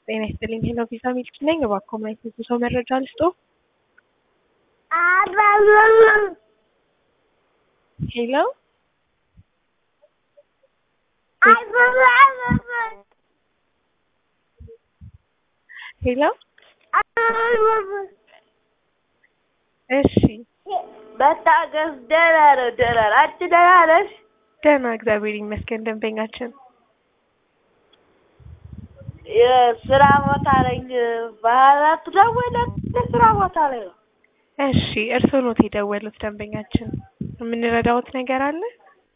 ጤና ይስጥልኝ። ሄሎ ቪዛ ሚልኪ ነኝ። እባክዎ ማየት የጉዞ መረጃ ልስጦ? ሄሎ ሄሎ እሺ መታገስ ደህና ነው ደህና ነው። አንቺ ደህና ነሽ? ደህና እግዚአብሔር ይመስገን። ደንበኛችን የስራ ቦታ ነኝ። ባህላት ደወለ ስራ ቦታ ላይ ነው። እሺ እርስዎ ኖት የደወሉት? ደንበኛችን የምንረዳዎት ነገር አለ?